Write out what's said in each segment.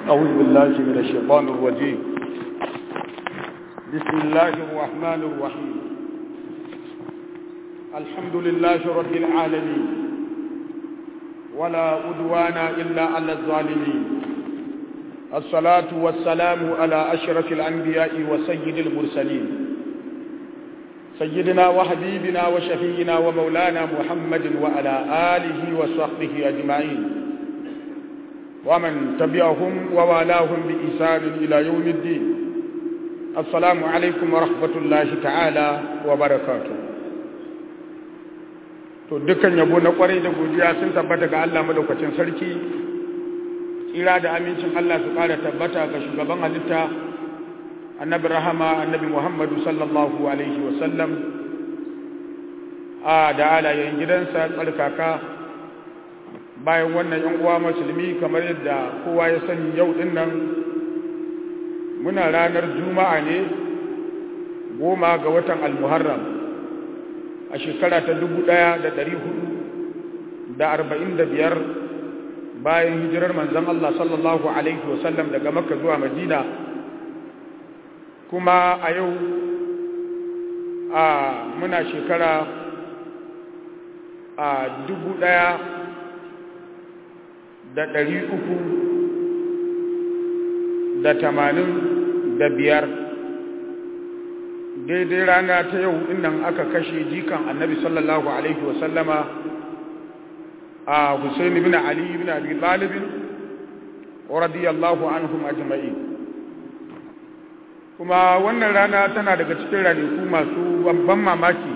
أعوذ بالله من الشيطان الرجيم بسم الله الرحمن الرحيم الحمد لله رب العالمين ولا أدوان إلا على الظالمين الصلاة والسلام على أشرف الأنبياء وسيد المرسلين سيدنا وحبيبنا وشفينا ومولانا محمد وعلى آله وصحبه أجمعين ومن تبعهم ووالاهم بإحسان إلى يوم الدين السلام عليكم ورحمة الله تعالى وبركاته to dukkan yabo na kwarai da godiya sun tabbata ga Allah madaukakin sarki tsira da amincin Allah su ƙara tabbata ga shugaban halitta annabi rahama annabi Muhammadu sallallahu alaihi wasallam a da alayen gidansa tsarkaka bayan wannan yan uwa musulmi kamar yadda kowa ya sani yau din nan muna ranar juma'a ne goma ga watan almuharram a shekara ta dubu ɗaya da ɗari hudu da arba'in da biyar bayan hijirar manzon Allah sallallahu alaihi wasallam daga makka zuwa madina kuma a yau a muna shekara a dubu ɗaya da ɗari uku da tamanin da biyar daidai rana ta yau innan aka kashe jikan annabi sallallahu alaihi wasallama a Hussein ibn Ali ibn Abi Talib radiyallahu anhum ajma'in kuma wannan rana tana daga cikin ranaku masu babban mamaki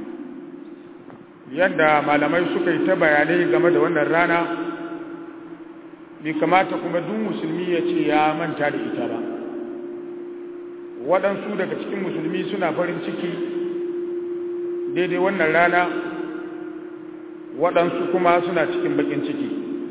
yadda malamai suka yi ta bayanai game da wannan rana bai kamata kuma duk musulmi ya ce ya manta da ita ba waɗansu daga cikin musulmi suna farin ciki daidai wannan rana waɗansu kuma suna cikin baƙin ciki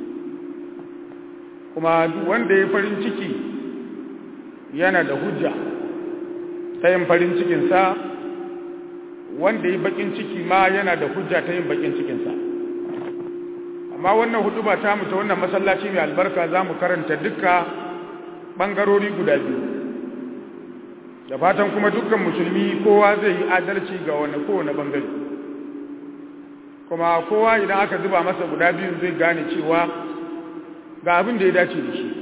kuma duk wanda ya farin ciki yana da hujja ta yin farin cikinsa wanda ya baƙin ciki ma yana da hujja ta yin baƙin cikinsa amma wannan hudu ba ta mutu wannan masallaci mai albarka za mu karanta duka ɓangarori guda biyu da fatan kuma dukkan musulmi kowa zai yi adalci ga wani kowane ɓangare kuma kowa idan aka zuba masa guda biyun zai gane cewa ga abin da ya dace da shi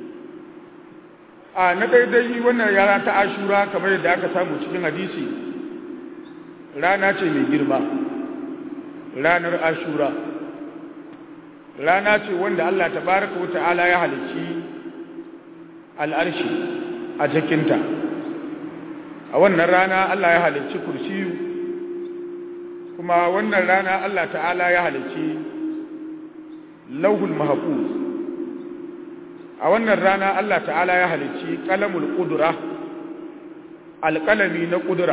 a na daidai wannan yara ta ashura kamar yadda aka samu cikin hadisi rana ce mai girma ranar ashura rana ce wanda Allah tabaraka wata'ala ya halicci al'arshi a cikinta a wannan rana Allah ya halicci kursiyu kuma wannan rana Allah ta'ala ya halicci lauhul mahfuz a wannan rana Allah ta'ala ya halicci qalamul qudra alqalami na qudra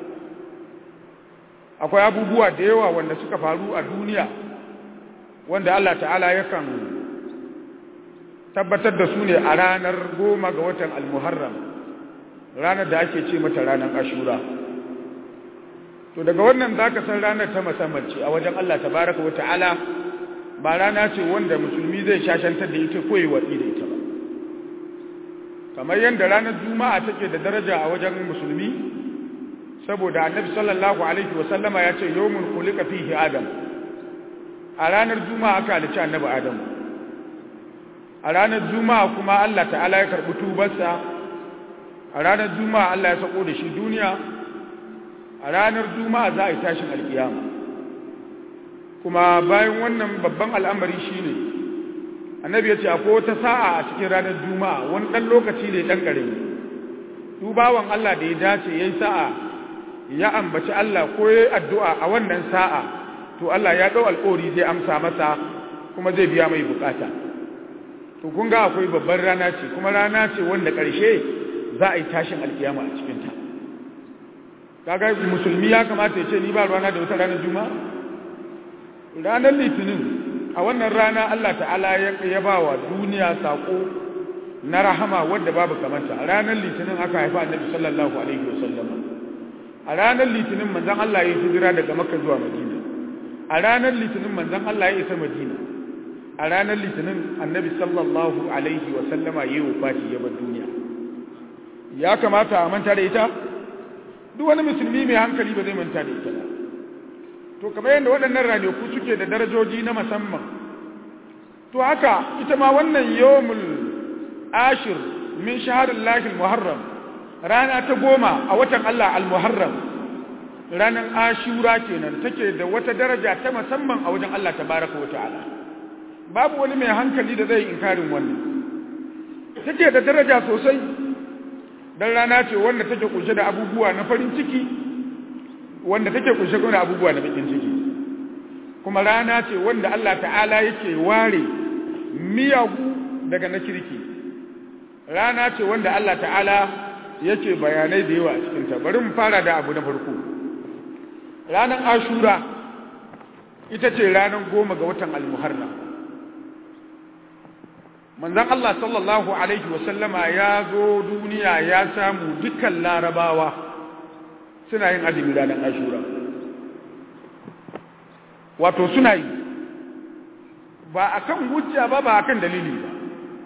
akwai abubuwa da yawa wanda suka faru a duniya wanda Allah ta'ala yakan tabbatar da su ne a ranar goma ga watan al-muharram ranar da ake ce mata ranar ashura to daga wannan zaka san ranar ta musamman ce a wajen Allah tabaraka wa ta'ala ba rana ce wanda musulmi zai shashantar da ita ko yi watsi da ita ba kamar yadda ranar juma'a take da daraja a wajen musulmi saboda annabi sallallahu alaihi wa sallama ya ce yawmun khuliqa fihi adam a ranar juma'a aka halicci annabi adam a ranar juma'a kuma Allah ta'ala ya karbi tubarsa a ranar juma'a Allah ya sako da shi duniya a ranar juma'a za a yi tashin alkiyama kuma bayan wannan babban al'amari shine annabi ya ce akwai wata sa'a a cikin ranar juma'a wani ɗan lokaci ne ɗan ƙarami dubawan Allah da ya dace ya yi sa'a ya ambaci Allah ko ya yi addu'a a wannan sa'a to Allah ya ɗau alƙori zai amsa masa kuma zai biya mai bukata to kun ga akwai babban rana ce kuma rana ce wanda ƙarshe za a yi tashin alkiyama a cikinta kaga musulmi ya kamata ya ce ni ba rana da wata ranar juma'a ranar litinin a wannan rana Allah ta'ala ya ba wa duniya saƙo na rahama wadda babu kamanta a ranar litinin aka haifa annabi sallallahu alaihi wasallam a ranar litinin manzon Allah ya hijira daga makka zuwa madina a ranar litinin manzon Allah ya isa madina a ranar litinin annabi sallallahu alaihi wa sallama yayi wafati ya bar duniya ya kamata a manta da ita duk wani musulmi mai hankali ba zai manta da ita ba to kamar yadda waɗannan ranaku suke da darajoji na musamman to haka ita ma wannan yawmul ashir min shaharin lahil muharram rana ta goma a watan Allah al-muharram ranar ashura kenan take da wata daraja ta musamman a wajen Allah tabaraka wa ta'ala babu wani mai hankali da zai inkarin wannan take da daraja sosai dan rana ce wanda take kunshe da abubuwa na farin ciki wanda take kunshe da abubuwa na bakin ciki kuma rana ce wanda Allah ta'ala yake ware miyagu daga na kirki rana ce wanda Allah ta'ala yake bayanai da yawa a cikin ta bari mu fara da abu na farko ranar ashura ita ce ranar goma ga watan al-muharram manzon Allah sallallahu alaihi wasallama ya zo duniya ya samu dukkan larabawa suna yin azumi ranar ashura wato suna yi ba akan hujja ba ba akan dalili ba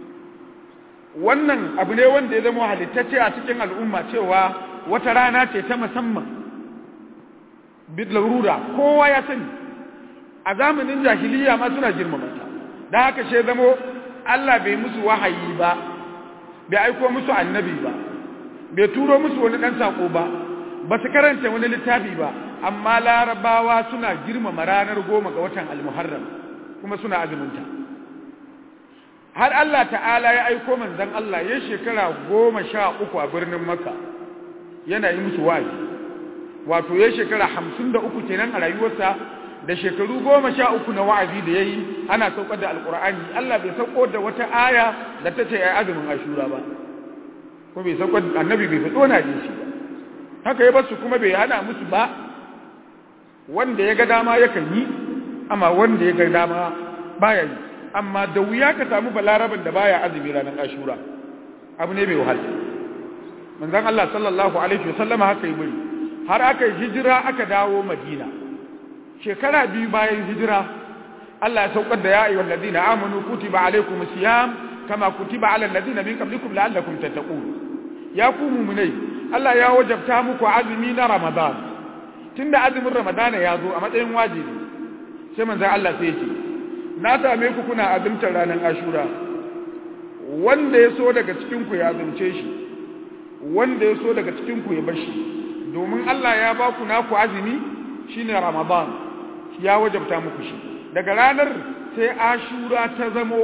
wannan abu ne wanda ya zama halittacce a cikin al'umma cewa wata rana ce ta musamman bid larura kowa ya sani a zamanin jahiliya ma suna girmama ta da haka she zamo Allah bai musu wahayi ba bai aiko musu annabi ba bai turo musu wani dan sako ba ba su karanta wani littafi ba amma larabawa suna girmama ranar goma ga watan almuharram kuma suna azumunta har Allah ta'ala ya aiko manzon Allah ya shekara goma sha uku a birnin Makka yana yi musu wa'azi wato ya shekara hamsin da uku kenan a rayuwarsa da shekaru goma sha uku na wa'azi da ya yi ana saukar da alkur'ani Allah bai sauko da wata aya da ta ce ya azumin ashura ba ko bai saukar annabi bai fito na jin shi ba haka ya basu kuma bai hana musu ba wanda ya ga dama yakan yi amma wanda ya ga dama baya yi amma da wuya ka samu balarabin da baya azumi ranar ashura abu ne mai wahala manzon Allah sallallahu alaihi wasallama haka yi bari har aka yi hijira aka dawo madina shekara biyu bayan hijira Allah ya saukar da ya ayyuhal ladina amanu kutiba alaykumus siyam kama kutiba alal ladina min qablikum la'allakum tattaqun ya ku mu'minai Allah ya wajabta muku azumi na Ramadan tunda azumin Ramadan ya zo a matsayin wajibi sai manzon Allah sai ya ce na same ku kuna azumtar ranar Ashura wanda ya so daga cikin ku ya azumce shi wanda ya so daga cikin ku ya bashi domin Allah ya ba ku naku azumi shine Ramadan ya wajabta muku shi daga ranar sai Ashura ta zamo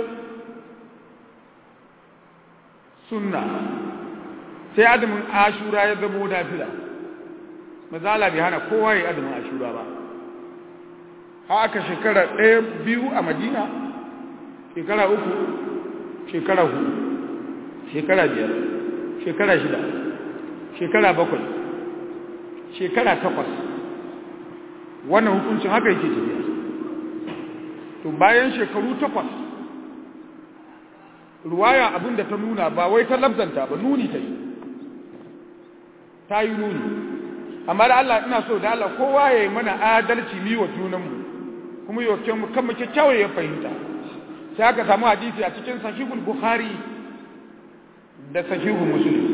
sunna sai azumin Ashura ya zamo nafila mazala bai hana kowa ya azumin Ashura ba haka shekara ɗaya biyu a Madina shekara uku shekara hudu shekara biyar shekara shida shekara bakwai shekara takwas wannan hukuncin haka yake tafiya to bayan shekaru takwas ruwaya abin da ta nuna ba wai ta labzanta ba nuni ta yi ta yi nuni amma da Allah ina so da Allah kowa ya yi mana adalci mi wa junanmu kuma yi wa kan mu kyakkyawar ya fahimta sai aka samu hadisi a cikin sahihul bukhari da sahihul muslim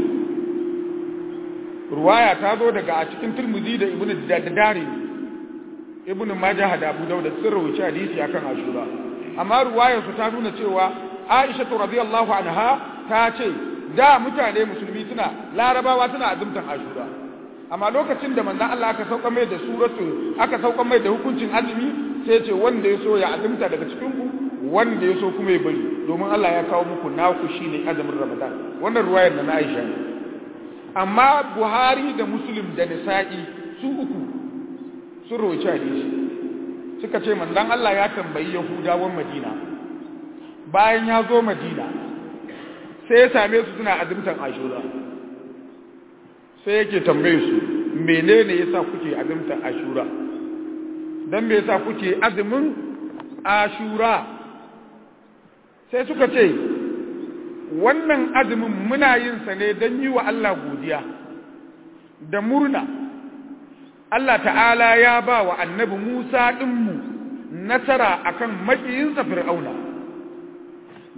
ruwaya ta zo daga a cikin turmuzi da ibnu dadari ibnu majah da abu dawud sun rawaci hadisi akan ashura amma ruwayar su ta nuna cewa aisha radhiyallahu anha ta ce da mutane musulmi suna larabawa suna azumtan ashura amma lokacin da manzon Allah aka sauka mai da suratu aka sauka mai da hukuncin azumi sai ce wanda ya so ya azumta daga cikin ku wanda ya so kuma ya bari domin Allah ya kawo muku naku shine azumin Ramadan wannan ruwayar da na Aisha ne amma Buhari da Muslim da Nisa'i su uku sun rawaci hadisi suka ce manzon Allah ya tambayi Yahudawan Madina bayan ya zo Madina sai ya same su suna azumtan Ashura sai yake tambaye su menene yasa kuke azumtan Ashura dan me yasa kuke azumin Ashura sai suka ce wannan azumin muna yin sa ne don yi wa Allah godiya da murna Allah ta'ala ya ba wa annabi Musa ɗinmu nasara akan makiyinsa fir'auna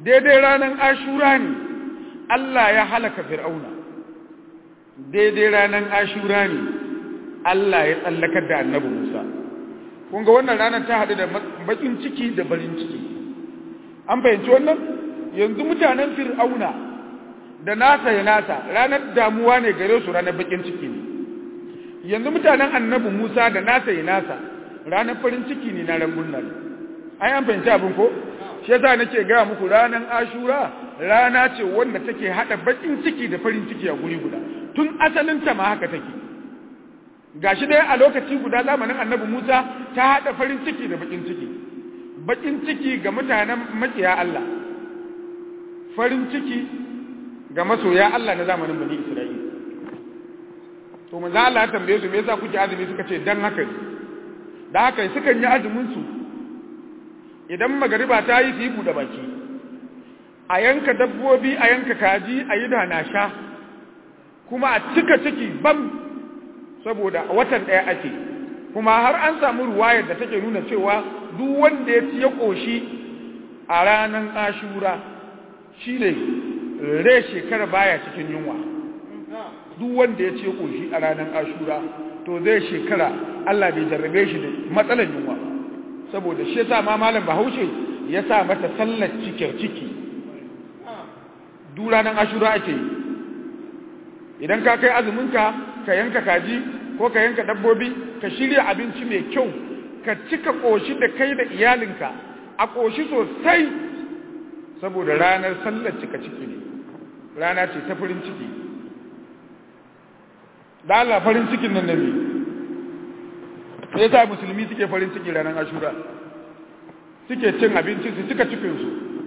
daidai ranar ashura ne Allah ya halaka fir'auna daidai ranar ashura ne Allah ya tsallakar da annabi Musa kun ga wannan ranar ta haɗu da bakin ciki da barin ciki an fahimci wannan yanzu mutanen fir'auna da nasa ya nasa ranar damuwa ne gare su ranar bakin ciki ne yanzu mutanen annabi Musa da nasa ya nasa ranar farin ciki ne na rangun nan ai an fahimci abin ko shi yasa nake ga muku ranar Ashura rana ce wanda take hada bakin ciki da farin ciki a guri guda tun asalin ta ma haka take gashi dai a lokaci guda zamanin annabi Musa ta hada farin ciki da bakin ciki bakin ciki ga mutanen makiya Allah farin ciki ga masoya Allah na zamanin Bani Isra'ila to manzo Allah ya tambaye su me yasa kuke azumi suka ce dan haka da haka sukan yi azumin su idan magariba ta yi su yi bude baki a yanka dabbobi a yanka kaji a yi da na sha kuma a cika ciki bam saboda watan ɗaya ake kuma har an samu ruwayar da take nuna cewa duk wanda ya ci ya ƙoshi a ranar ashura shi ne rai shekara baya cikin yunwa duk wanda ya ci ya ƙoshi a ranar ashura to zai shekara Allah bai jarrabe shi da matsalar yunwa saboda shi yasa ma malam bahaushe ya sa mata sallar cikin ciki duk ranar ashura ake yi idan ka kai azuminka ka yanka kaji ko ka yanka dabbobi ka shirya abinci mai kyau ka cika ƙoshi da kai da iyalinka a ƙoshi sosai saboda ranar sallar cika ciki ne rana ce ta farin ciki da Allah farin cikin nan nabi sai sa musulmi suke farin ciki ranar ashura suke cin abinci su cika cikinsu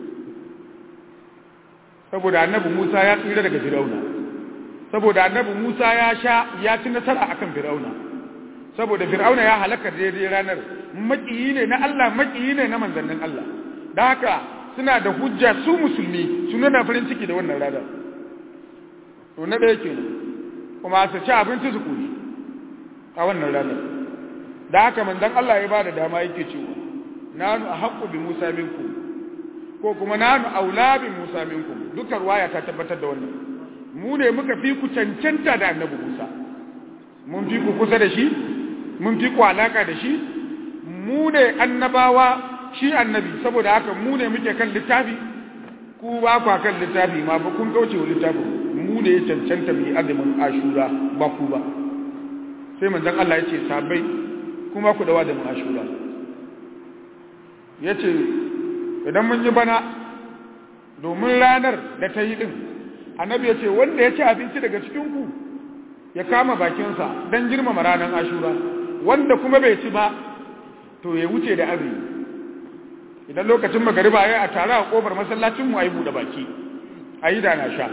saboda annabi Musa ya tsira daga Firauna saboda annabi Musa ya sha ya ci nasara akan Firauna saboda Firauna ya halaka daidai ranar makiyi ne na Allah makiyi ne na manzannin Allah da haka suna da hujja su musulmi su nuna farin ciki da wannan ranar to na ɗaya kenan kuma su ci abinci su kuri a wannan ranar da haka manzon Allah ya bada dama yake cewa nanu ahqqu bi Musa minkum ko kuma nanu aula bi Musa minkum dukkan ruwaya ta tabbatar da wannan mu ne muka fi ku cancanta da annabi Musa mun fi ku kusa da shi mun fi ku alaka da shi mu ne annabawa shi annabi saboda haka mu ne muke kan littafi ku ba ku kan littafi ma ba kun kauce wa littafi mu ne ya cancanta mu yi azumin ashura ba ku ba sai manzon Allah ya ce sabai kuma ku da azumin ashura ya ce idan mun yi bana domin ranar da ta yi din annabi ya ce wanda ya ci abinci daga cikinku ya kama bakinsa don girmama ranar ashura wanda kuma bai ci ba to ya wuce da azumi idan lokacin magariba ya a tare a kofar masallacinmu a yi buɗe baki a yi da na sha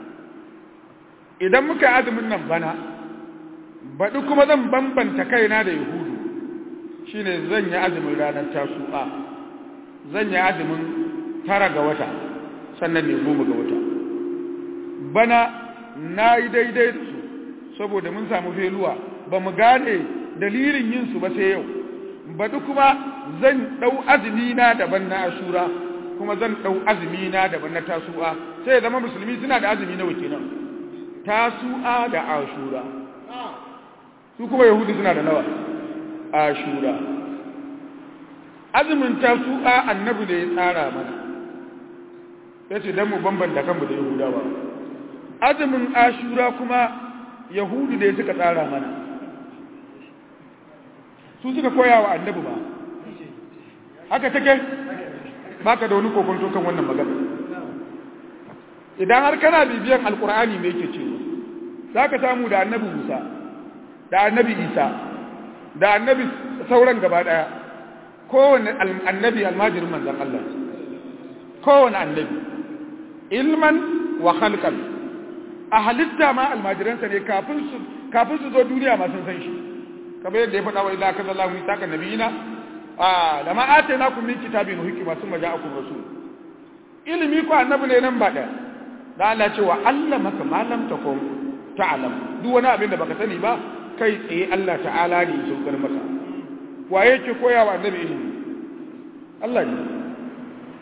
idan muka yi azumin nan bana baɗi kuma zan bambanta kaina da yahudu shine zan yi azumin ranar tasu'a zan yi azumin tara ga wata sannan ne goma ga wata bana na yi daidai da su saboda mun samu feluwa ba mu gane dalilin yin su ba sai yau baɗi kuma zan ɗau azumi na daban na ashura kuma zan ɗau azumi na daban na tasu'a sai zama musulmi suna da azumi na kenan tasu'a da ashura su kuma yahudu suna da nawa ashura azumin tasu'a annabi da ya tsara mana ya ce don mu bambanta kanmu da yahudawa azumin ashura kuma yahudu da suka tsara mana su suka koya wa annabi ba haka take baka da wani kokonto kan wannan magana idan har kana bibiyan alkur'ani me yake cewa zaka samu da annabi Musa da annabi Isa da annabi sauran gaba daya kowanne annabi almajirin manzon Allah kowanne annabi ilman wa khalqan a halitta ma almajiransa ne kafin su kafin su zo duniya ma sun san shi kamar yadda ya faɗa wa idza kaza Allahu mitaka nabiyina a da ma atainakum min kitabin hikma summa ja'akum rasul ilimi ko annabi ne nan ba da da Allah ce wa allamaka ma lam takum ta'lam duk wani abin da baka sani ba kai tsaye Allah ta'ala ne ya saukar maka wa yake koya wa annabi ilimi Allah ne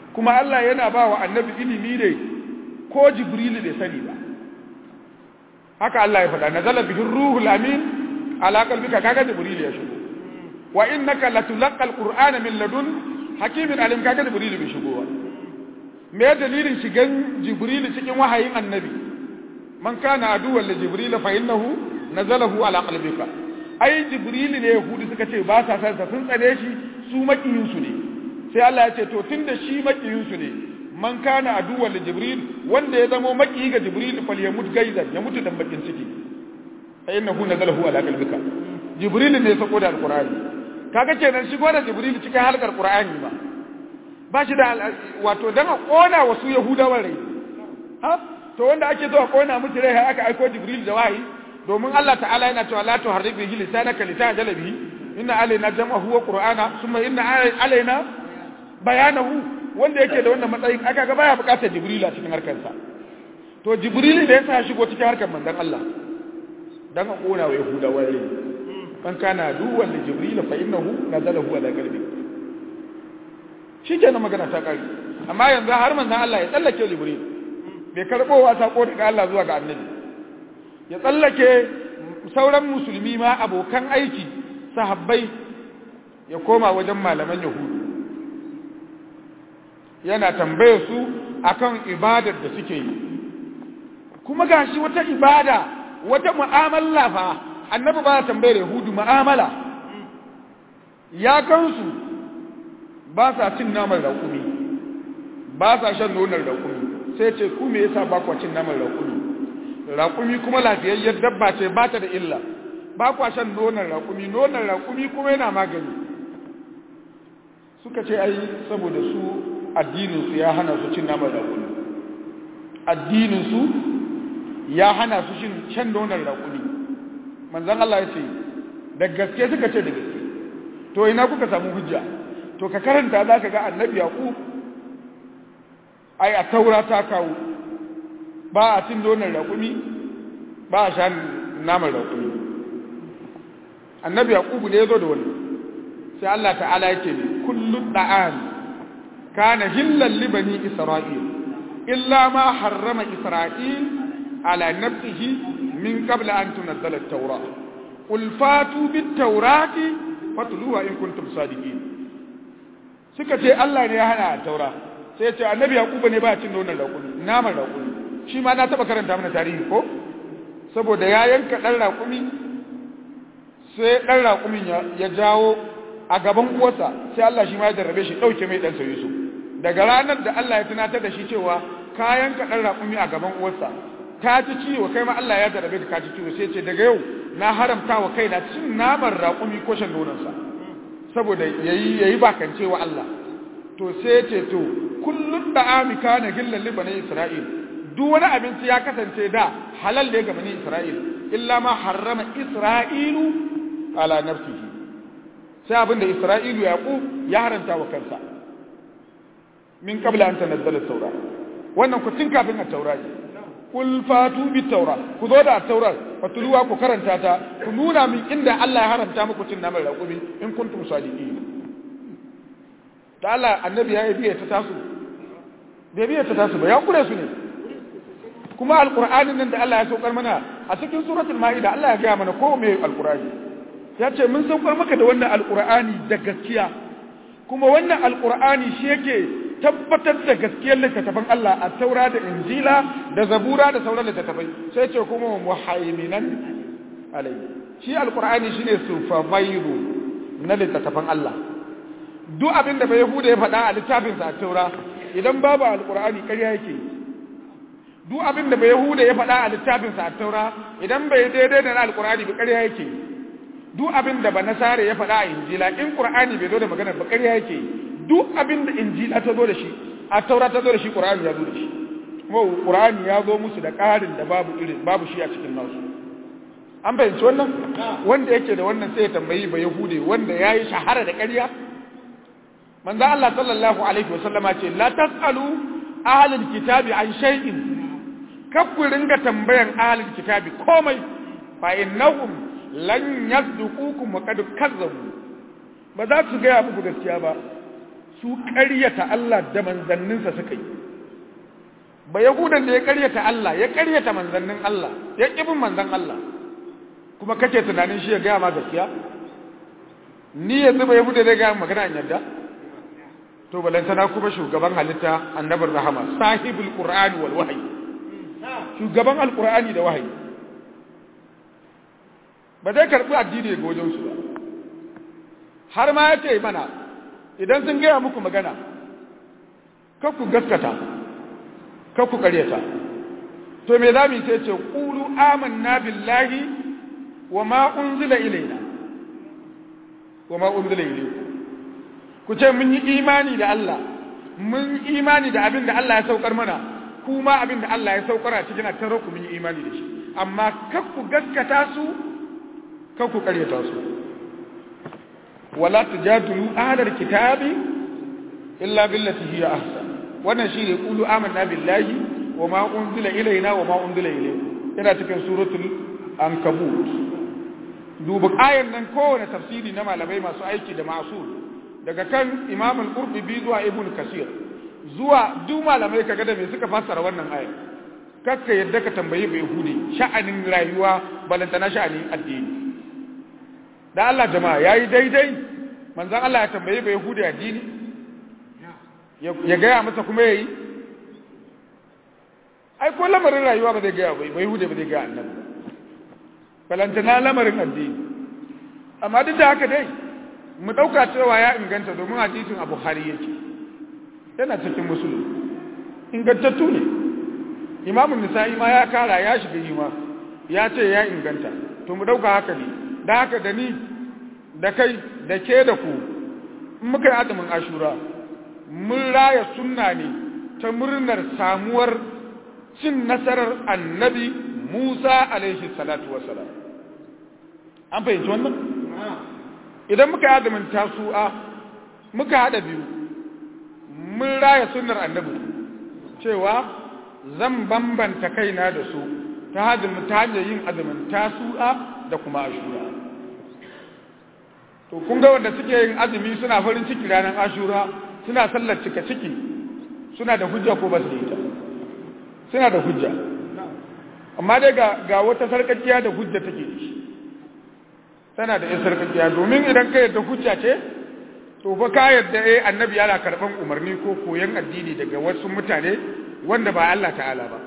kuma Allah yana ba wa annabi ilimi ne ko jibrilu bai sani ba haka Allah ya faɗa nazala bihi ruhul amin ala qalbika kaga jibrilu ya shigo wa innaka latulqa alqur'ana min ladun hakimin alim kaga jibrilu bai shigo ba me dalilin shigan jibrilu cikin wahayin annabi man kana aduwwan li jibril fa innahu nazalahu ala qalbika ai jibril ne yahudi suka ce ba sa san sun tsare shi su makiyin su ne sai Allah ya ce to tunda shi makiyin su ne man kana aduwwan li jibril wanda ya zamo makiyi ga jibril fal yamut gaizan ya mutu dan bakin ciki fa innahu nazalahu ala qalbika jibril ne sako da alqur'ani kaga kenan shigo da jibril cikin halkar qur'ani ba ba shi da wato dan a kona wasu yahudawan rai ha to wanda ake so a kona musu rai aka aiko jibril da wahayi domin Allah ta'ala yana cewa la tuharrik bihi lisanaka litajala bihi inna alaina jam'ahu wa qur'ana thumma inna alaina bayanahu wanda yake da wannan matsayin aka ga baya bukatar jibril a cikin harkar sa to jibril da yasa shigo cikin harkar manzon Allah dan a kona wa yahudawa rai man kana duwan li jibril fa innahu nazalahu ala qalbi shikenan magana ta kare amma yanzu har manzon Allah ya tsallake jibril bai karɓo wa sako daga Allah zuwa ga annabi ya tsallake sauran musulmi ma abokan aiki sahabbai ya koma wajen malaman yahudu yana tambaye su akan ibadar da suke yi kuma gashi wata ibada wata mu'amala fa annabi ba tambayar yahudu mu'amala ya kansu ba sa cin naman raƙumi ba sa shan nonon raƙumi sai ce ku me yasa ba kwa cin naman raƙumi raƙumi kuma lafiyayyar dabba ce ba ta da illa ba kwa shan nonon raƙumi nonon raƙumi kuma yana magani suka ce ai saboda su addininsu ya hana su cin naman raƙumi addininsu ya hana su shan nonon raƙumi manzan Allah ya ce da gaske suka ce da gaske to ina kuka samu hujja to ka karanta za ka ga annabi yaƙub ai a taura ta kawo ba a cin donar raƙumi ba a sha naman raƙumi annabi yaqubu ne ya zo da wannan sai Allah ta'ala yake ne kullu da'an kana hillan li bani isra'il illa ma harrama isra'il ala nafsihi min qabla an tunzala at-taura qul fatu bit-taurati fatluha in kuntum sadiqin suka ce Allah ne ya hana taura sai ya ce annabi yaquba ne ba cin nonon raƙumi naman raƙumi shi ma na taba karanta mana tarihi ko saboda ya yanka dan raƙumi sai dan raƙumin ya jawo a gaban uwarsa sai Allah shi ma ya jarrabe shi dauke mai dan sayi su daga ranar da Allah ya tunatar da shi cewa ka yanka dan raƙumi a gaban uwarsa ka ci ciwo kai ma Allah ya jarrabe ka ci ciwo sai ce daga yau na haramta wa kaina cin naman raƙumi ko shan nononsa saboda yayi yayi bakance wa Allah to sai ce to kullun da'ami kana gillan li bani isra'il duk wani abinci ya kasance da halal ne ga bani isra'il illa ma harrama isra'ilu ala nafsihi sai abinda isra'ilu yaqub ya haranta wa kansa min qabla an tanazzala at-taura wannan ku tun kafin at-taura kul fatu bit-taura ku zo da at-taura fatuluwa ku karanta ta ku nuna min inda Allah ya haramta muku cin naman raƙumi in kuntum sadiqin da Allah annabi ya biya ta tasu bai biya ta tasu ba ya kure su ne kuma alqur'anin nan da Allah ya saukar mana a cikin suratul maida Allah ya ga mana ko me alqur'ani ya ce mun saukar maka da wannan alqur'ani da gaskiya kuma wannan alqur'ani shi yake tabbatar da gaskiyar littattafan Allah a taura da injila da zabura da sauran littattafai sai ce kuma muhaiminan alai shi alqur'ani shine sufavairu na littattafan Allah duk abin da bai Yahuda ya faɗa a littafinsa a taura idan babu alƙur'ani ƙarya yake duk abin da bai Yahuda ya faɗa a littafinsa a taura idan bai daidai da na alƙur'ani ba ƙarya yake duk abin da ba nasare ya faɗa a injila in ƙur'ani bai zo da maganar ba ƙarya yake duk abin da injila ta zo da shi a taura ta zo da shi ƙur'ani ya zo da shi kuma ƙur'ani ya zo musu da ƙarin da babu irin babu shi a cikin nasu an fahimci wannan wanda yake da wannan sai ya tambayi ba Yahude wanda ya yi shahara da ƙarya manzo Allah sallallahu alaihi wasallama ce la tasalu ahlul kitabi an shay'in kakku ringa tambayan ahlul kitabi komai fa innahum lan yasduqukum wa qad kazzabu ba za su ga muku gaskiya ba su ƙaryata Allah da manzanninsa suka yi ba yahudan da ya ƙaryata Allah ya ƙaryata manzannin Allah ya ƙibin manzan Allah kuma kake tunanin shi ya gaya ma gaskiya ni yanzu ba yahuda da gaya magana an yadda to balantana kuma shugaban halitta annabin rahama sahibul qur'ani wal wahyi shugaban alqur'ani da wahayi ba zai karbi addini daga wajen su ba har ma yace mana idan sun gaya muku magana kar ku gaskata kar ku karyata to me zamu sai ce qulu amanna billahi wa ma unzila ilaina wa ma unzila ilaykum ku ce mun yi imani da Allah mun yi imani da abin da Allah ya saukar mana kuma abin da Allah ya saukar a cikin attaro ku mun yi imani da shi amma kar ku gaskata su kar ku karyata su wala tujadilu ahlal kitabi illa billati hiya ahsan wannan shine qulu amanna billahi wa ma unzila ilaina wa ma unzila ilaykum ina cikin suratul ankabut duba ayan nan kowane tafsiri na malamai masu aiki da ma'sul daga kan imam al-qurtubi zuwa ibn kasir zuwa duk malamai kaga da me suka fassara wannan aya kakka yadda ka tambayi bai hude sha'anin rayuwa balantana sha'anin addini da Allah jama'a yayi daidai manzon Allah ya tambayi bai hude addini ya gaya masa kuma yayi ai ko lamarin rayuwa ba zai gaya bai bai hude ba zai gaya annabi balantana lamarin addini amma duk da haka dai mu ɗauka cewa ya inganta domin hadisin a Bukhari yake yana cikin musulun ingantattu ne imamun nisa'i ma ya kara ya shiga yi ma ya ce ya inganta to mu ɗauka haka ne da haka da ni da kai da ke da ku in muka yi azumin ashura mun raya sunna ne ta murnar samuwar cin nasarar annabi musa alaihi salatu wasalam an fahimci wannan idan muka yada min tasu'a muka hada biyu mun raya sunnar annabi cewa zan bambanta kaina da su ta hajjin ta hanyar yin azumin tasu'a da kuma ashura to kun ga wanda suke yin azumi suna farin ciki ranar ashura suna sallar cika ciki suna da hujja ko ba su da ita suna da hujja amma dai ga ga wata sarkakiya da hujja take da shi tana da yin sarkakiya domin idan ka yadda hujja ce to fa ka yadda eh annabi yana karban umarni ko koyon addini daga wasu mutane wanda ba Allah ta'ala ba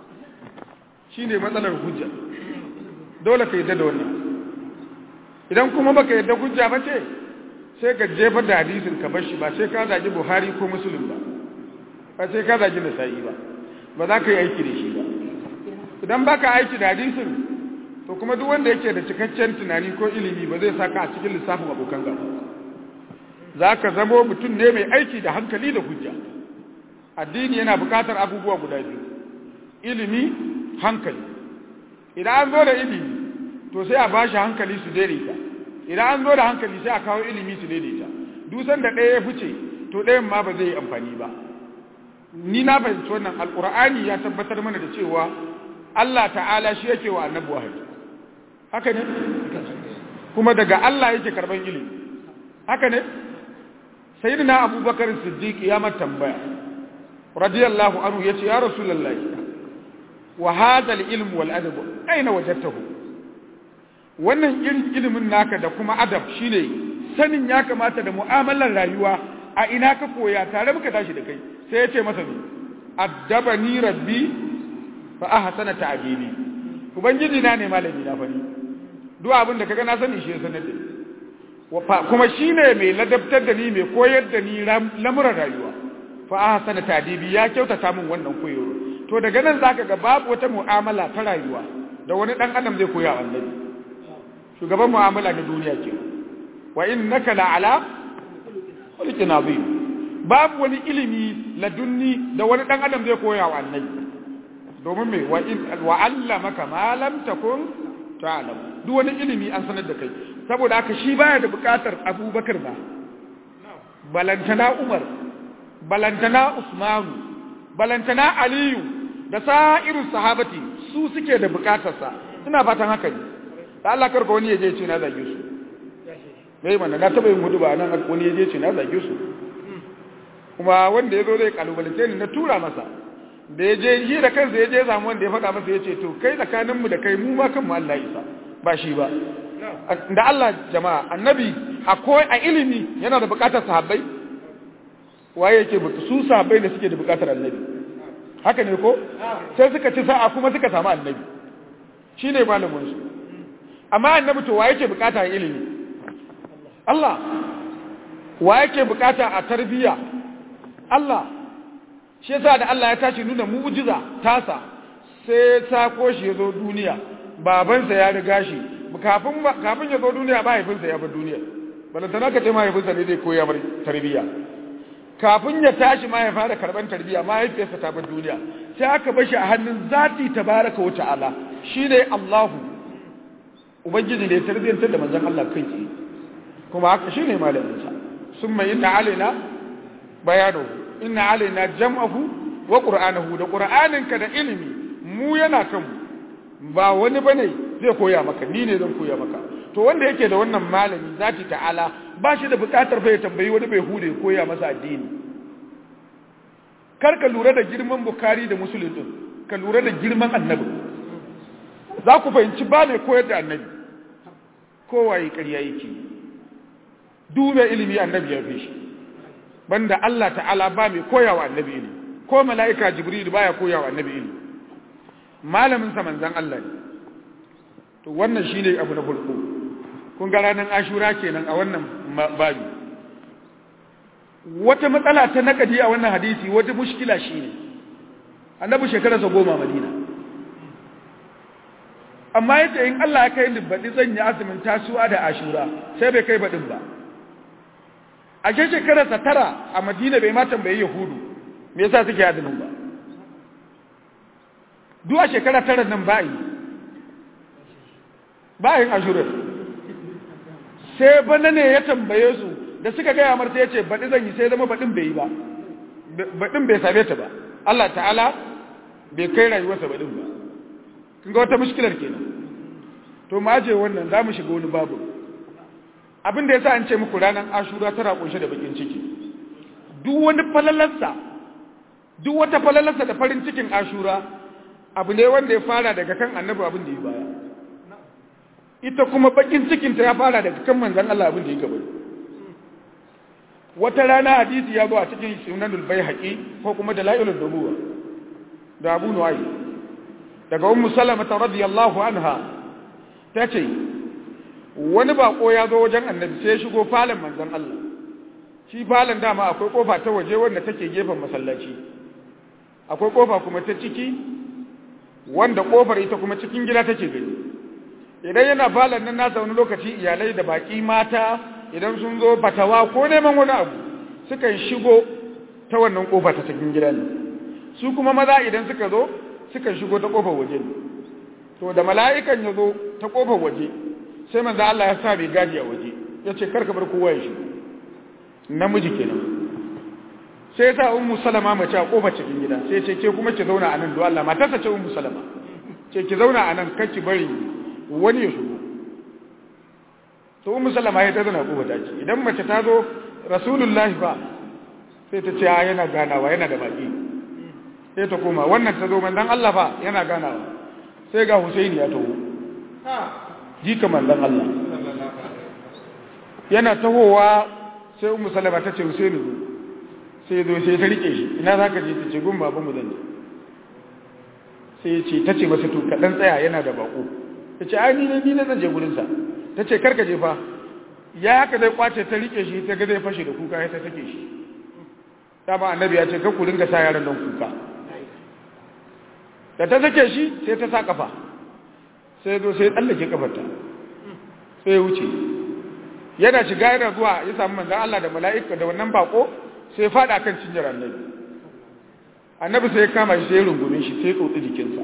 shine matsalar hujja dole ka yadda da wannan idan kuma baka yadda hujja ba ce sai ka jefa da hadisin ka bar shi ba sai ka zagi Buhari ko Muslim ba ba sai ka zagi Nasa'i ba ba za ka yi aiki da shi ba idan baka aiki da hadisin to kuma duk wanda yake da cikakken tunani ko ilimi ba zai saka a cikin lissafin abokan gaba za ka zamo mutum ne mai aiki da hankali da hujja addini yana bukatar abubuwa guda biyu ilimi hankali idan an zo da ilimi to sai a bashi hankali su daidaita idan an zo da hankali sai a kawo ilimi su daidaita dusan da ɗaya ya fice to ɗayan ma ba zai yi amfani ba ni na fahimci wannan alƙur'ani ya tabbatar mana da cewa Allah ta'ala shi yake wa annabi wahayi haka ne kuma daga Allah yake karban ilimi haka ne sayyidina abubakar siddiq ya mata tambaya radiyallahu anhu yace ya rasulullahi wa hadha al-ilm wal adab aina wajadtahu wannan ilimin naka da kuma adab shine sanin ya kamata da mu'amalar rayuwa a ina ka koya tare muka tashi da kai sai ya ce masa ne addabani rabbi fa ahsana ta'dibi ubangiji na ne malami na fani duk abin da kaga na sani shi ya sanar da ni kuma shine mai ladabtar da ni mai koyar da ni lamuran rayuwa fa ahsana ta'dibi ya kyautata min wannan koyo to daga nan zaka ga babu wata mu'amala ta rayuwa da wani dan adam zai koya annabi shugaban mu'amala na duniya ke wa innaka la'ala khuluqin azim babu wani ilimi ladunni da wani dan adam zai koya wa annabi domin me wa in wa allamaka ma lam takun ta'lam duk wani ilimi an sanar da kai saboda haka shi baya da bukatar Abubakar ba balantana Umar balantana Usmanu balantana Aliyu da sa'iru sahabati su suke da bukatarsa ina fatan haka ne da Allah karka wani yaje ce na zage su dai mana na taba yin hudu ba nan wani yaje ce na zage su kuma wanda ya zo zai kalubalance ni na tura masa da ya je shi da kansa ya je samu wanda ya faɗa masa ya ce to kai tsakaninmu da kai mu ma kanmu Allah isa ba shi ba da Allah jama'a annabi akwai a ilimi yana da bukatar sahabbai waye yake su sahabbai da suke da bukatar annabi haka ne ko sai suka ci sa'a kuma suka samu annabi shine malamin su amma annabi to waye yake bukata a ilimi Allah waye yake bukata a tarbiyya Allah shi yasa da Allah ya tashi nuna mu'jiza tasa sai sako shi yazo duniya babansa ya riga shi kafin kafin ya zo duniya mahaifinsa ya bar duniya balantana ka ce mahaifinsa ne zai koya mar tarbiyya kafin ya tashi ma ya fara karban tarbiyya mahaifiyarsa ta bar duniya sai aka bar shi a hannun zati tabaraka wa ta'ala shine Allahu ubangiji da ya tarbiyyantar da manzon Allah kai tsaye kuma haka shine malamin sa summa inna alaina bayanu inna alaina jam'ahu wa qur'anahu da qur'aninka da ilimi mu yana kanmu ba wani bane zai koya maka ni ne zan koya maka to wanda yake da wannan malami zati ta'ala ba shi da bukatar fa ya tambayi wani bai hude koya masa addini kar ka lura da girman bukari da musulun din ka lura da girman annabi za ku fahimci ba mai koyar da annabi kowa yi ƙarya yake dube ilimi annabi ya fi shi banda Allah ta'ala ba mai koyawa annabi ilimi ko mala'ika jibril baya koyawa annabi ilimi malamin sa manzon Allah ne to wannan shine abu na farko kun ga ranar ashura kenan a wannan babi wata matsala ta nakadi a wannan hadisi wata mushkila shine annabi shekararsa goma madina amma yace in Allah ya kai ni baɗi zan yi azumin tasuwa da ashura sai bai kai baɗin ba a ke shekararsa tara a madina bai ma tambayi yahudu me yasa suke azumin ba duk a shekara tara nan ba yi ba yin ashurar sai bana ne ya tambaye su da suka gaya marta ya ce baɗi zan yi sai zama baɗin bai yi ba baɗin bai same ta ba Allah ta'ala bai kai rayuwarsa baɗin ba kin ga wata mushkilar kenan to ma je wannan za mu shiga wani babu abin da ya sa an ce muku ranar ashura tana kunshe da bakin ciki duk wani falalarsa duk wata falalarsa da farin cikin ashura abu ne wanda ya fara daga kan annabi abin da ya baya ita kuma bakin cikinta ya fara daga kan manzan Allah abin da ya gaba wata rana hadisi ya zo a cikin sunanul baihaqi ko kuma dalailul nubuwa da Abu Nu'ay daga Ummu Salama radiyallahu anha tace wani bako ya zo wajen annabi sai ya shigo falon manzan Allah shi falon dama akwai kofa ta waje wanda take gefen masallaci akwai kofa kuma ta ciki wanda kofar ita kuma cikin gida take gani idan yana falon nan nasa wani lokaci iyalai da baki mata idan sun zo fatawa ko neman wani abu sukan shigo ta wannan kofa ta cikin gida ne su kuma maza idan suka zo sukan shigo ta kofar waje ne to da mala'ikan ya zo ta kofar waje sai manzo Allah ya sa bai gaji a waje ya ce karka bar kowa ya shigo namiji kenan sai sa ummu salama mace a kofar cikin gida sai ce ke kuma ki zauna a nan do Allah matarsa ce ummu salama ce ki zauna a nan kar ki bari wani ya shigo to ummu salama ya ta zauna kofar daki idan mace ta zo rasulullahi fa sai ta ce yana ganawa yana da baki sai ta koma wannan ta zo manzon Allah fa yana ganawa sai ga Husaini ya taho jika manzon Allah yana tahowa sai ummu salama ta ce Husaini zo sai zo sai ta rike shi ina zaka je ta ce gun baban mu zan je sai ya ce ta ce masa to kaɗan tsaya yana da bako ta ce ai ni ne ni ne zan je gurinsa ta ce karka je fa ya haka zai kwace ta rike shi ta ga zai fashe da kuka ya ta take shi dama annabi ya ce ka ku ringa sa yaran nan kuka da ta sake shi sai ta sa kafa sai zo sai tsallake kafarta sai ya wuce yana shiga yana zuwa ya samu manzan Allah da mala'ika da wannan bako sai fada kan cinyar annabi annabi sai ya kama shi sai ya rungume shi sai ya tsotsi jikinsa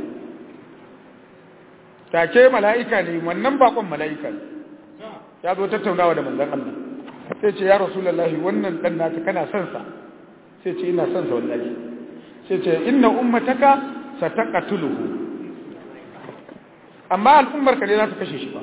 take mala'ika ne wannan bakon mala'ika ne ya zo tattaunawa da manzan Allah sai ce ya rasulullahi wannan dan naka kana son sa sai ce ina son sa wallahi sai ce inna ummataka sataqatuluhu amma al'ummar ka ne za ta kashe shi ba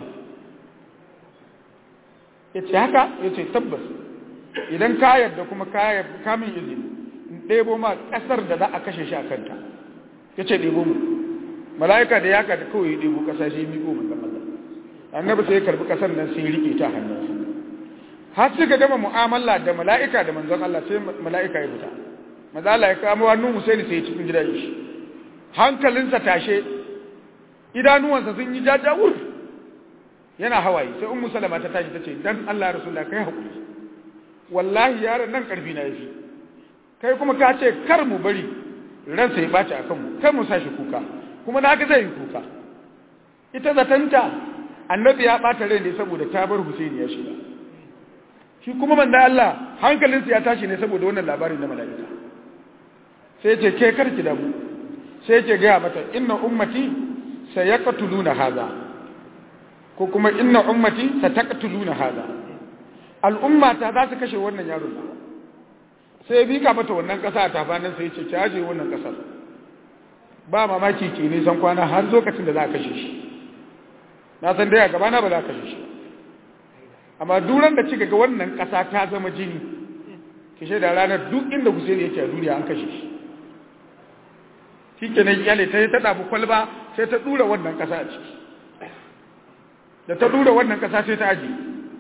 yace haka yace tabbas idan ka yarda kuma ka kamin izini ɗebo ma ƙasar da za a kashe shi a kanta ya ce ɗebo mu mala'ika da ya kada kawai ɗebo ƙasa shi miƙo manzan Allah annabi sai ya karbi ƙasar nan sai ya riƙe ta hannunsa har suka gama mu'amala da mala'ika da manzon Allah sai mala'ika ya fita maza Allah ya kama wannan Husaini sai ya cikin gidan shi hankalinsa tashe idanuwansa sun yi jajawur yana hawaye sai ummu salama ta tashi tace dan Allah rasulullah kai hakuri wallahi yaron nan karfi na yafi kai kuma ka ce kar mu bari ransa ya baci akan mu kar mu sashi kuka kuma na ga zai yi kuka ita zatanta annabi ya bata rai ne saboda ta bar Husaini ya shiga shi kuma manzo Allah hankalinsa ya tashi ne saboda wannan labarin na mala'ika sai ce ke karki da mu sai ce ga mata inna ummati sayaqtuluna hadha ko kuma inna ummati sataqtuluna hadha al'umma ta za su kashe wannan yaron sai bi ka mata wannan kasa a tafanin sai ce kyaje wannan kasar ba mamaki ke ne san kwana har lokacin da za a kashe shi na san dai a gaba na ba za a kashe shi amma duran da kika ga wannan kasa ta zama jini ki shaida ranar duk inda Hussein yake a duniya an kashe shi shikenan iyale ta ta dabu kwalba sai ta dura wannan kasa a ciki da ta dura wannan kasa sai ta aje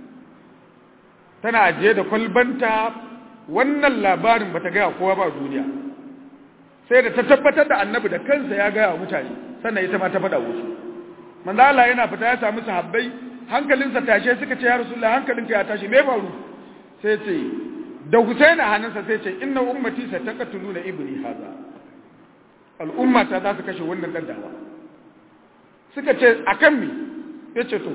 tana ajiye da kwalbanta wannan labarin bata gaya kowa ba duniya sai da ta tabbatar da annabi da kansa ya gaya mutane sannan ita ma ta faɗa wasu manzo Allah yana fita ya samu sahabbai hankalinsa tashe suka ce ya rasulullahi hankalinka ya tashi me faru sai ce da Husaina hannunsa sai ce inna ummati sataqtuluna ibni hadha al'umma ta za su kashe wannan dan dawa suka ce akan me yace to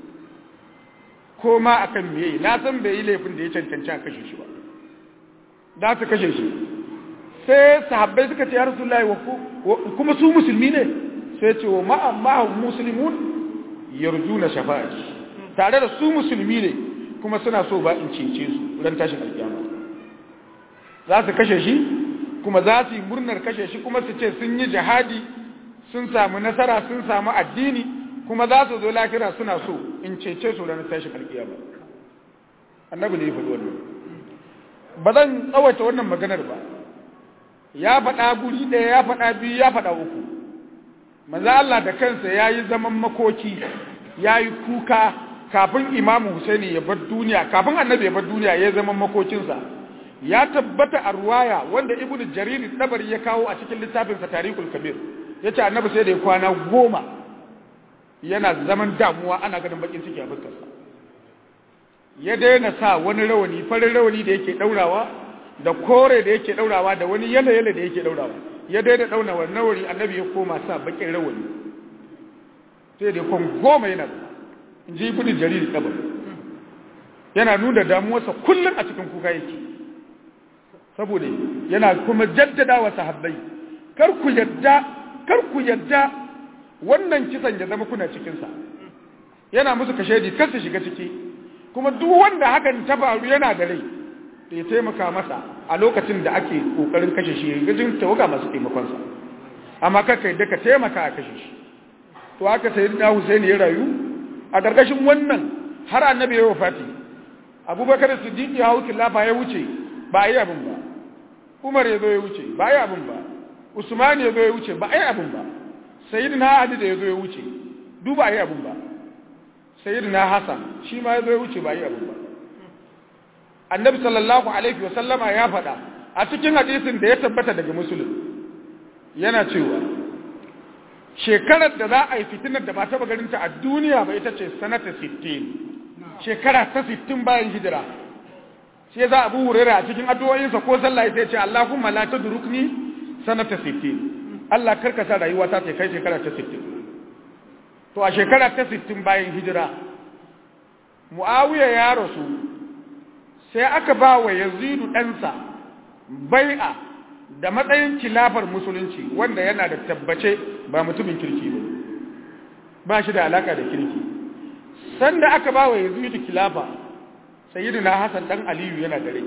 ko ma akan me na san bai yi laifin da ya cancanci a kashe shi ba za su kashe shi sai sahabbai suka ce ya rasulullahi wa kuma su musulmi ne sai ce wa ma'a ma'a muslimun yarjuna shafa'ati tare da su musulmi ne kuma suna so ba in cece su ran tashin alkiyama za su kashe shi kuma za su yi murnar kashe shi kuma su ce sun yi jihadi sun samu nasara sun samu addini kuma za su zo lafira suna so in cece su ran tashin alkiyama annabi ne ya faɗi wannan ba zan tsawaita wannan maganar ba ya faɗa guri ɗaya ya faɗa biyu ya faɗa uku maza Allah da kansa ya yi zaman makoki ya yi kuka kafin imamu Husaini ya bar duniya kafin annabi ya bar duniya ya zama makokinsa ya tabbata a ruwaya wanda ibnu jarir tabari ya kawo a cikin littafinsa tarikul kabir yace annabi sai da ya kwana goma yana zaman damuwa ana ganin bakin ciki a fuskarsa ya daina sa wani rawani farin rawani da yake daurawa da kore da yake daurawa da wani yala yala da yake daurawa ya daina dauna wannan rawani annabi ya koma sa bakin rawani sai da kon goma yana in ji ibnu jarir kabar yana nuna damuwarsa kullum a cikin kuka yake saboda yana kuma jaddada wa sahabbai kar ku yadda kar ku yadda wannan kisan ya zama kuna cikin sa yana musu kashedi kar su shiga ciki kuma duk wanda hakan ta faru yana da rai da ya taimaka masa a lokacin da ake kokarin kashe shi gajin tawaga masu taimakon sa amma kaka yadda ka taimaka a kashe shi to haka sayyidina Hussein ya rayu a gargashin wannan har annabi ya wafati abubakar siddiq ya hau kilafa ya wuce ba a yi abin ba umar ya zo ya wuce ba a yi abin ba usman ya zo ya wuce ba a yi abin ba sayyidina ali da ya zo ya wuce duba a yi abin ba sayyidina hasan shi ma ya zo ya wuce ba a yi abin ba annabi sallallahu alaihi wa sallama ya faɗa a cikin hadisin da ya tabbata daga musulun yana cewa shekarar da za a yi fitinar da ba taɓa ganinta a duniya ba ita ce sanata 60 shekara ta 60 bayan hijira sai za abu hurera a cikin addu'o'insa ko sallah sai ce Allahumma la tadrukni sanata 60 Allah karka sa rayuwa ta kai shekara ta 60 to a shekara ta 60 bayan hijira Muawiya ya rasu sai aka ba wa Yazidu ɗansa bai'a da matsayin kilafar musulunci wanda yana da tabbace ba mutumin kirki ba ba shi da alaka da kirki sanda aka ba wa Yazidu kilafa sayyidina Hassan dan Aliyu yana dare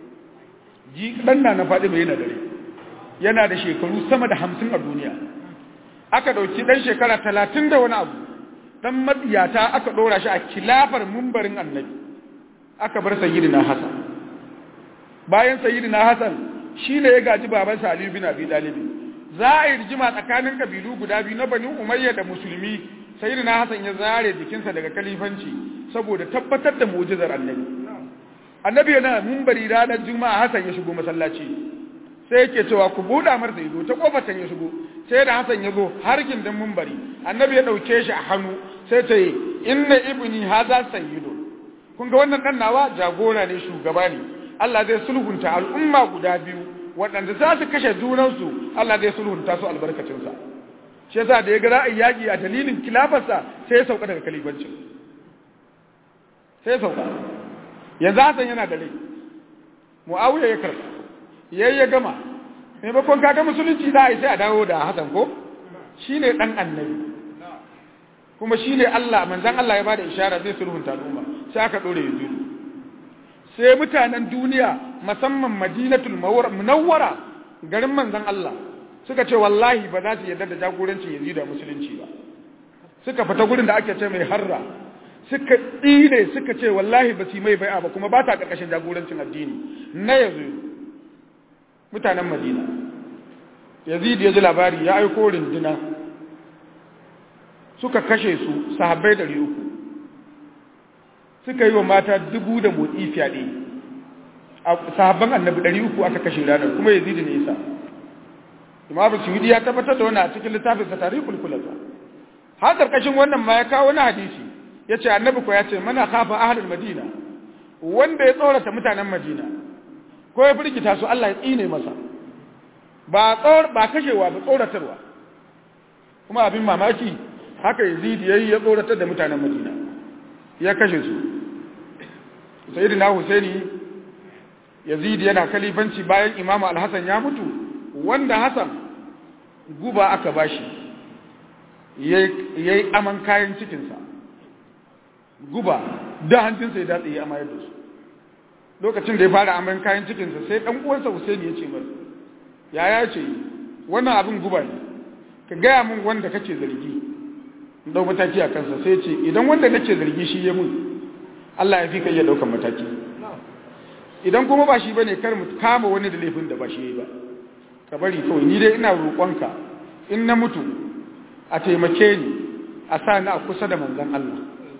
ji dan na na Fatima yana dare yana da shekaru sama da 50 a duniya aka dauki dan shekara 30 da wani abu dan matsiyata aka dora shi a kilafar mumbarin Annabi aka bar sayyidina Hassan bayan sayyidina Hassan shine ya gaji babansa Ali bin Abi Talib za a yi rigima tsakanin kabilu guda biyu na Bani Umayya da Musulmi sayyidina Hassan ya zare jikinsa daga kalifanci saboda tabbatar da mu'jizar Annabi Annabi yana munbari ranar Juma'a Hassan ya shigo masallaci sai yake cewa ku buɗa mar ido ta kofar ya shigo sai da Hassan ya zo har gindin munbari Annabi ya dauke shi a hannu sai ta yi inna ibni hadha sayyidu kun ga wannan dan nawa jagora ne shugaba ne Allah zai sulhunta al'umma guda biyu waɗanda za su kashe junansu Allah zai sulhunta su albarkacinsa shi yasa da ya ga ra'ayi yaƙi a dalilin kilafarsa sai ya sauka daga kalibancin sai ya sauka yanzu Hassan yana da rai Muawiya ya karɓa yayi ya gama maimakon kaga musulunci za a yi sai a dawo da Hassan ko shine dan annabi kuma shine Allah manzon Allah ya bada ishara zai sulhunta al'umma sai aka dore Yazid sai mutanen duniya musamman Madinatul Munawwara garin manzon Allah suka ce wallahi ba za su yarda da jagorancin Yazid da musulunci ba suka fita gurin da ake ce mai harra suka tsine suka ce wallahi ba su mai bai'a ba kuma ba ta karkashin jagorancin addini na Yazid mutanen Madina Yazid ya ji labari ya aiko rinduna suka kashe su sahabbai dari uku suka yi wa mata dubu da motsi fyaɗe a sahabban annabi dari uku aka kashe ranar kuma ya zidi nisa imamu suhudi ya tabbatar da wannan a cikin littafin sa tarihul kulasa har karkashin wannan ma ya kawo wani hadisi ya ce annabi ko ya ce mana kafa ahlul madina wanda ya tsorata mutanen madina ko ya firgita su Allah ya tsine masa ba tsor ba kashewa ba tsoratarwa kuma abin mamaki haka yazid yayi ya tsoratar da mutanen madina ya kashe su sayyidina husaini yazid yana kalifanci bayan imamu al-hasan ya mutu wanda hasan guba aka bashi yayi aman kayan cikinsa guba da hancinsa ya datse ya amayar da su lokacin da ya fara aman kayan cikinsa sai dan uwansa husaini ya ce masa yaya ce wannan abin guba ne ka gaya min wanda kake zargi dau mataki a kansa sai ce idan wanda nake zargi shi ya mun Allah ya fi kai ya daukan mataki idan kuma ba shi bane kar mu kama wani da laifin da ba shi yayi ba ka bari kawai ni dai ina roƙonka in na mutu a taimake ni a sa ni a kusa da manzon Allah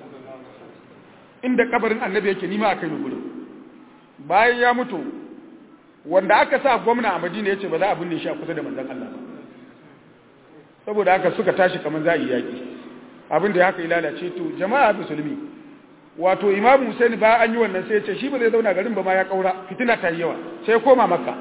inda kabarin annabi yake nima a kai ni gurin bayan ya mutu wanda aka sa gwamna a Madina yace ba za a binne shi a kusa da manzon Allah ba saboda haka suka tashi kamar za a yi yaki abin da ya haka ya lalace to jama'a musulmi wato imam Hussein ba an yi wannan sai ya ce shi ba zai zauna garin ba ma ya kaura fitina ta yi yawa sai koma makka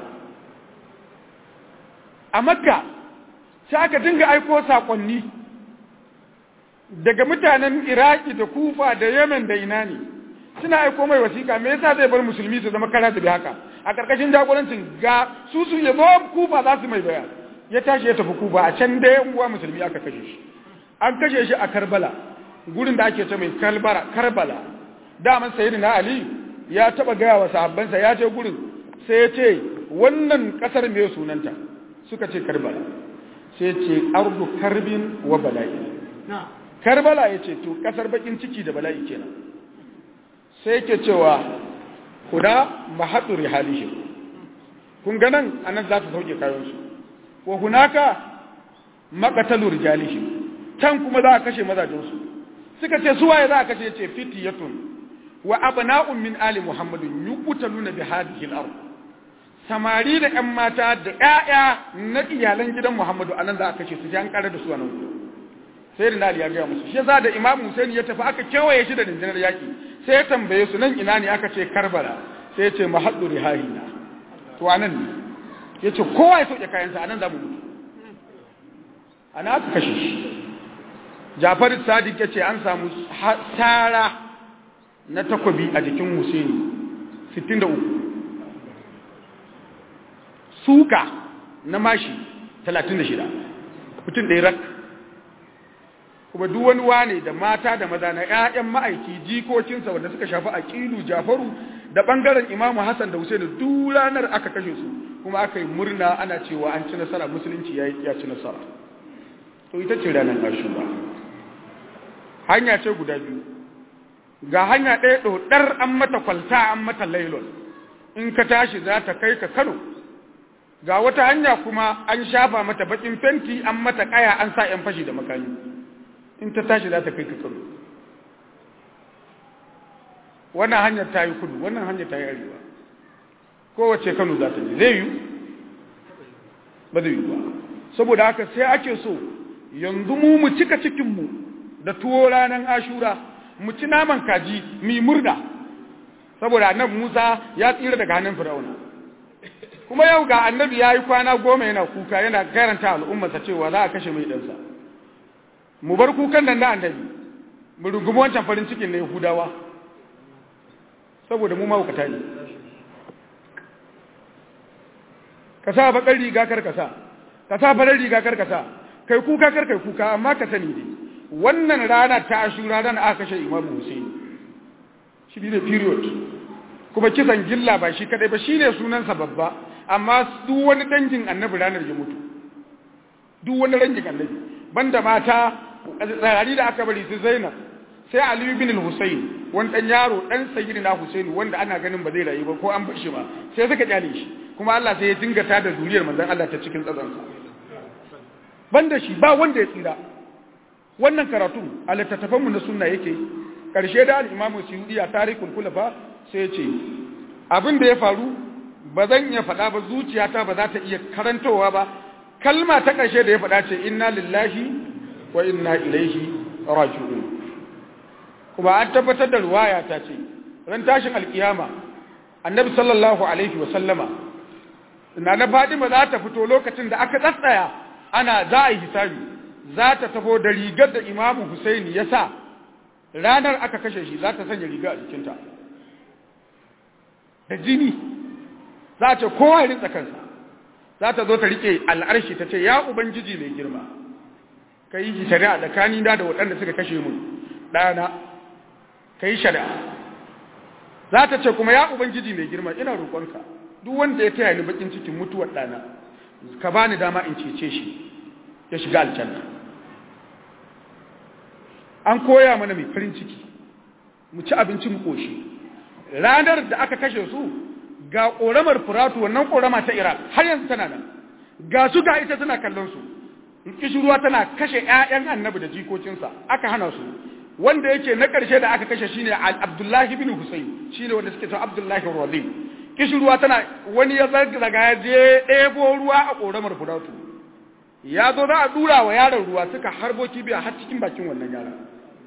a makka sai aka dinga aiko sakonni daga mutanen iraki da kufa da yemen da ina ne suna aiko mai wasiƙa me yasa zai bar musulmi su zama kara da haka a ƙarƙashin jagorancin ga su su ya zo kufa za su mai baya ya tashi ya tafi kufa a can da yan uwa musulmi aka kashe shi an kashe shi a karbala gurin da ake ce mai kalbara karbala daman sayyidina ali ya taba gaya wa sahabbansa ya je gurin sai ya ce wannan kasar me sunanta suka ce karbala sai ya ce ardu karbin wa bala'i karbala ya ce to kasar bakin ciki da bala'i kenan sai yake cewa kuda mahadu rihalihim kun ga nan anan za su sauke kayansu wa hunaka maqatalu rijalihim can kuma za a kashe mazajinsu suka ce su waye za a kashe ce fitiyatun wa abna'un min ali muhammadin yuqtaluna bi hadhihi al-ard samari da ƴan mata da ƴaƴa na iyalan gidan muhammadu anan za a kashe su an kare da su anan sai da ali ya ga musu shi yasa da imam husain ya tafi aka kewaye shi da dindinar yaki sai ya tambaye su nan ina ne aka ce karbala sai ya ce mahaddu rihahina to anan ne yace kowa ya soke kayansa anan za mu mutu ana aka kashe shi Jafar Sadiq yace an samu sara na takobi a jikin Husaini 63 suka na mashi 36 mutum da rak kuma duk wani wane da mata da maza na ƴaƴan ma'aiki jikokinsa wanda suka shafi aqilu Jafaru da bangaren Imam Hassan da Husaini duk ranar aka kashe su kuma aka yi murna ana cewa an ci nasara musulunci ya ya ci nasara to ita ce ranar Ashura hanya ce guda biyu ga hanya ɗaya ɗodar an mata kwalta an mata lailon in ka tashi za ta kai ka Kano ga wata hanya kuma an shafa mata bakin fenti an mata kaya an sa yan fashi da makami in ta tashi za ta kai ka kano wannan hanyar ta yi kudu wannan hanyar ta yi arewa kowace kano za ta je zai yi ba zai yi ba saboda haka sai ake so yanzu mu mu cika cikinmu da tuwo ranar ashura mu ci naman kaji mi murda saboda annabi musa ya tsira daga hannun fir'auna kuma yau ga annabi ya yi kwana goma yana kuka yana karanta al'ummarsa cewa za a kashe mai ɗansa mu bar kukan nan na annabi mu rungumi wancan farin cikin na yahudawa saboda mu mahaukata ne ka sa bakar riga kar ka sa ka sa farar riga kar ka sa kai kuka kar kai kuka amma ka sani dai wannan rana ta ashura rana aka kashe imamu husaini shi ne period kuma kisan gilla ba shi kadai ba shine sunansa babba amma duk wani dangin annabi ranar ya mutu duk wani dangin annabi banda mata tsari da aka bari su zainab sai ali bin al-husayn wani dan yaro dan sayyidina husaini wanda ana ganin ba zai rayu ba ko an bar shi ba sai suka kyale shi kuma Allah sai ya dingata da zuriyar manzon Allah ta cikin tsatsansa banda shi ba wanda ya tsira wannan karatu a littattafanmu na sunna yake karshe da al-imamu suyudi a tarikul kulafa sai ya ce abin da ya faru ba zan iya faɗa ba zuciyata ba za ta iya karantowa ba kalma ta ƙarshe da ya faɗa ce inna lillahi wa inna ilaihi raji'un kuma an tabbatar da ruwaya ta ce ran tashin alkiyama annabi sallallahu alaihi wa sallama na na Fadima za ta fito lokacin da aka tsatsaya ana za a yi hisabi za ta tafo da rigar da Imamu Husaini ya sa ranar aka kashe shi za ta sanya riga a jikinta da jini za ta kowa ya rinsa kansa za ta zo ta rike al'arshi ta ce ya ubangiji mai girma ka yi shari'a da kanina da waɗanda suka kashe mu ɗana ka yi shari'a za ta ce kuma ya ubangiji mai girma ina roƙonka duk wanda ya taya ni bakin cikin mutuwar ɗana ka ba ni dama in cece shi ya shiga aljanna an koya mana mai farin ciki mu ci abinci mu koshi ranar da aka kashe su ga ƙoramar furatu wannan ƙorama ta iraq har yanzu tana nan ga su ga ita tana kallon su kishirwa tana kashe ƴaƴan annabi da jikokinsa aka hana su wanda yake na ƙarshe da aka kashe shine abdullahi bin husayn shine wanda suke cewa abdullahi radim kishirwa tana wani ya zaga ya je ɗebo ruwa a ƙoramar furatu ya zo za a dura wa yaron ruwa suka harbo kibiya har cikin bakin wannan yaron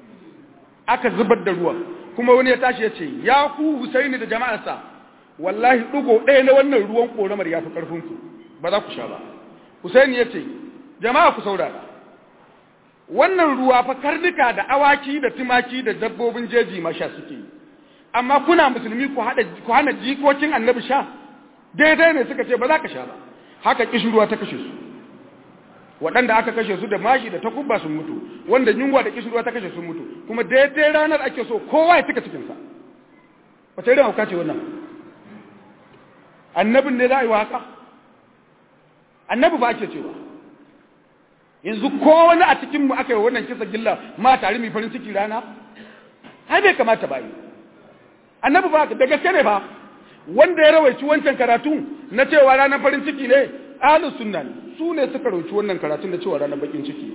aka zubar da ruwan kuma wani ya tashi ya ce ya ku husaini da jama'arsa wallahi ɗigo ɗaya na wannan ruwan ƙoramar ya fi ƙarfinku ba za ku sha ba husaini ya ce jama'a ku saurara wannan ruwa fa karnuka da awaki da tumaki da dabbobin jeji ma sha suke yi amma kuna musulmi ku hada ku hana jikokin annabi sha daidai ne suka ce ba za ka sha ba haka kishin ruwa ta kashe su waɗanda aka kashe su da mashi da takubba sun mutu wanda yunwa da kishin ruwa ta kashe sun mutu kuma daidai ranar ake so kowa ya cika cikinsa wata irin hauka ce wannan annabin ne za a yi wa haka annabi ba ake cewa yanzu ko wani a cikinmu aka yi wannan kisa gilla ma tare mai farin ciki rana har bai kamata ba yi annabi ba da gaske ne ba wanda ya rawaici wancan karatu na cewa ranar farin ciki ne ahlus sunna ne su ne suka rawaici wannan karatun da cewa ranar bakin ciki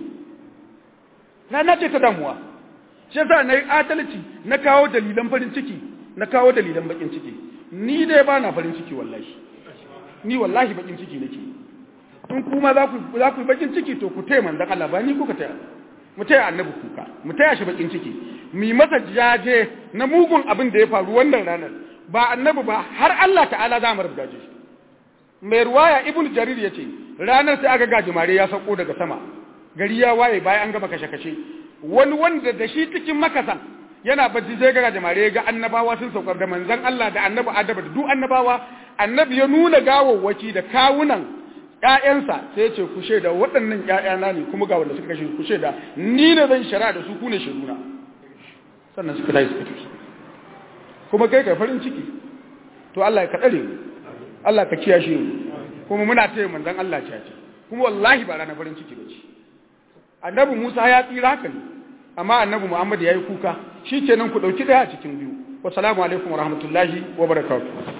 rana ce ta damuwa shi yasa na yi adalci na kawo dalilan farin ciki na kawo dalilan bakin ciki ni dai ba na farin ciki wallahi ni wallahi bakin ciki nake in kuma za ku za ku bakin ciki to ku taya manzon Allah ba ni kuka taya mu taya annabi kuka mu taya shi bakin ciki mu yi masa jaje na mugun abin da ya faru wannan ranar ba annabi ba har Allah ta'ala za mu rubuta shi mai ruwaya ibnu jarir yace ranar sai aka gaji mare ya sauko daga sama gari ya waye bayan an gama kashe kashe wani wanda da shi cikin makasan yana bacci sai ga jamare ga annabawa sun saukar da manzon Allah da annabi Adama da duk annabawa annabi ya nuna gawawwaki da kawunan ƴaƴansa sai ya ce ku shaida waɗannan ƴaƴana ne kuma ga wanda suka kashe ku shaida ni ne zan shara da su ku ne shaiduna sannan suka tafi suka tafi kuma kai ka farin ciki to Allah ya kaɗare mu Allah ka kiyashe mu kuma muna taya manzon Allah ce kuma wallahi ba ranar farin ciki ba ce annabi Musa ya tsira haka ne amma annabi Muhammad ya yi kuka shi kenan ku ɗauki ɗaya a cikin biyu wassalamu alaikum wa rahmatullahi wa barakatuh